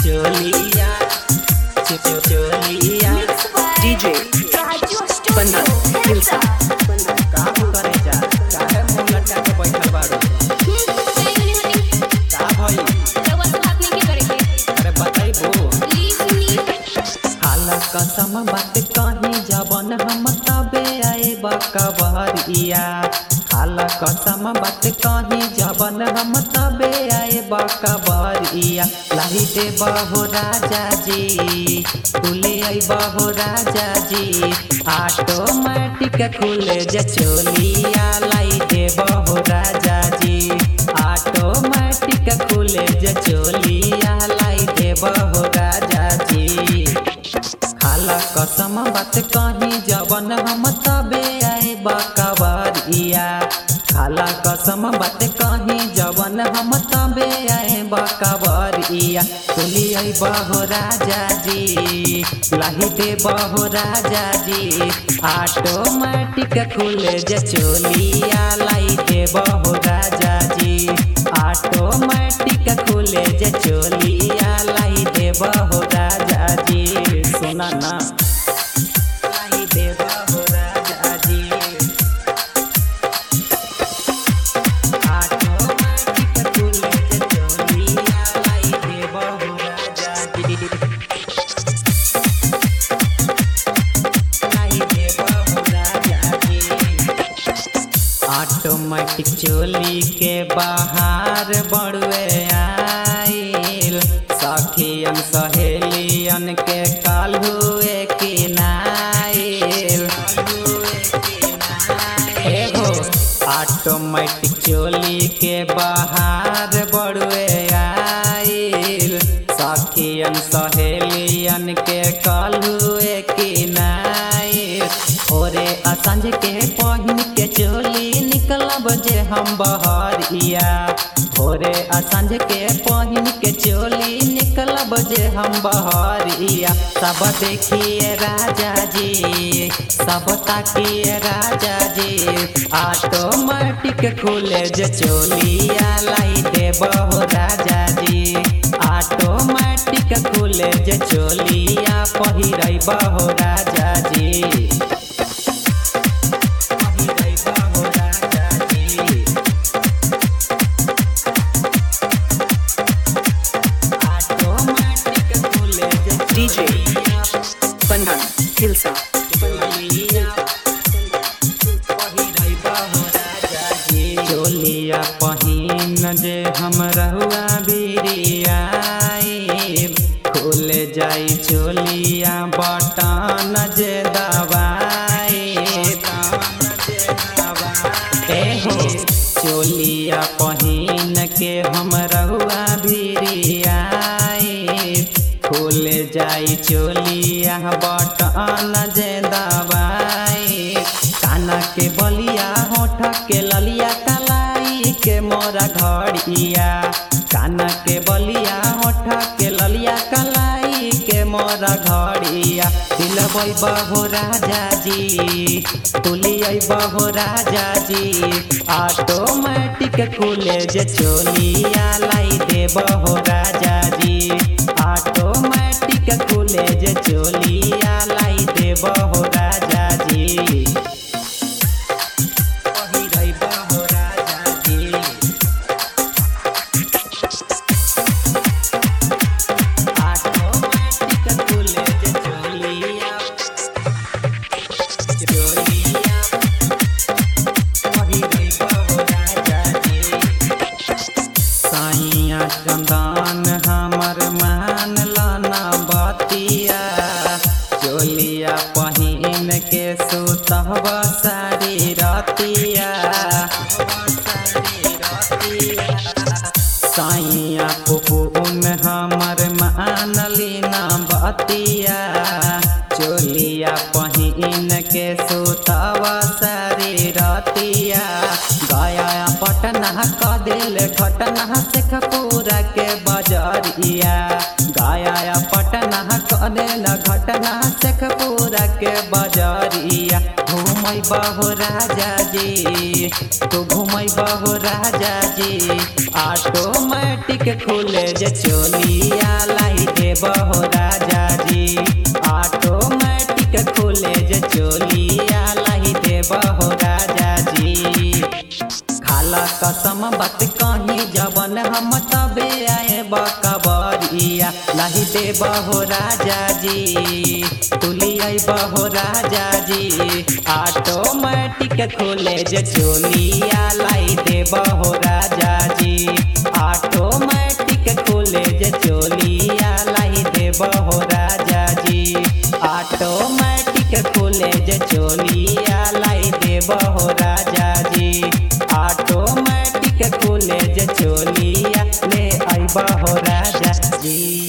चोलिया चो चोलिया DJ Bandhan Hilsa का करे जा काहे मुंह लटका के बैठल बाड़ू का भई अरे बताइबो हाला कसम बात कहीं जवन हम तबे आए बकबरिया हाला कसम बात कहीं जवन हम तबे आए बकबरिया लाही दे बहो राजा जी खुले आई बहो राजा जी ऑटोमेटिक खुले जे चोलिया लाई दे बहो राजा जी ऑटोमेटिक खुले जे चोलिया लाई दे बहो राजा जी खाला कसम बात कहीं जवन हम तबे आए बकबरिया खाला कसम बात कहीं जवन हम तबे आए बकबरिया तुली आई बहो राजा जी लाही दे बहो राजा जी ऑटोमेटिक खुले जे चोलिया लाई दे बहो राजा जी ऑटोमेटिक खुले जे चोलिया लाई दे बहो राजा जी सुना ना लाई दे बहो राजा जी ऑटोमेटिक खुले जे चोलिया लाई दे बहो राजा जी लाई दे बहो राजा जी ऑटोमेटिक चोली के बाहर बड़ुए आइल सखियन सहेलियन के काल हुए कि नाइल एगो ऑटोमेटिक चोली के बाहर बड़ुए आइल सखियन सहेलियन के काल हुए कि नाइल ओरे असंज के पहिन के चोली निकलब जे हम बहरिया भोरे असंज के पहिन के चोली निकलब जे हम बहरिया सब देखिए राजा जी सब ताकिए राजा जी ऑटोमेटिक खुले जे चोलिया लाई दे बहो राजा जी ऑटोमेटिक खुले जे चोलिया पहिरै बहो राजा जी पहिरै बहो राजा जी ऑटोमेटिक खुले जे DJ Bandhan Hilsa चोलिया पहिन जे हम रहुआ बिरियाई खुल जाई चोलिया बटन जे दबाई एहो चोलिया पहिन के हम रहुआ बिरियाई खुल जाई चोलिया बटन जे दबाई काना के बलिया होठ के ललिया कलाई के मोरा घड़िया काना के बलिया होठ के ललिया कलाई के मोरा घड़िया दिलबै बहो राजा जी तुलियै बहो राजा जी ऑटोमेटिक खुले जे चोलिया लाई दे बहो राजा जी ऑटोमेटिक खुले जे चोलिया लाई दे बहो राजा जी पहिरै बहो राजा जी ऑटोमेटिक खुले जे चोलिया चोलिया पहिरै बहो राजा जी साइया चंदन हमर मान लाना बतिया चोलिया पहिन के सुतहब सारी रतिया साइया पुपुन हमर मान लीना बतिया चोलिया पहिन के सुतब सारी रतिया गया पटना क दिल घटना शेखपुरा के बजरिया गया पटना क दिल घटना शेखपुरा के बजरिया घूमै बहो राजा जी तू घूमै बहो राजा जी ऑटोमेटिक खुले जे चोलिया लाई लाई देब हो राजा जी ऑटोमेटिक खुले जे चोलिया लाई देब हो राजा जी खाला कसम बात कहीं जबन हम तबे आए बकबरिया लाई देब हो राजा जी तुली आइब हो राजा जी ऑटोमेटिक खुले जे चोलिया लाई देब हो राजा जी ऑटोमेटिक खुले जे चोलिया लाई देब हो राजा जी ऑटोमेटिक खुले जे चोलिया लाई देब हो राजा जी ऑटोमेटिक खुले जे चोलिया ले आइब हो राजा जी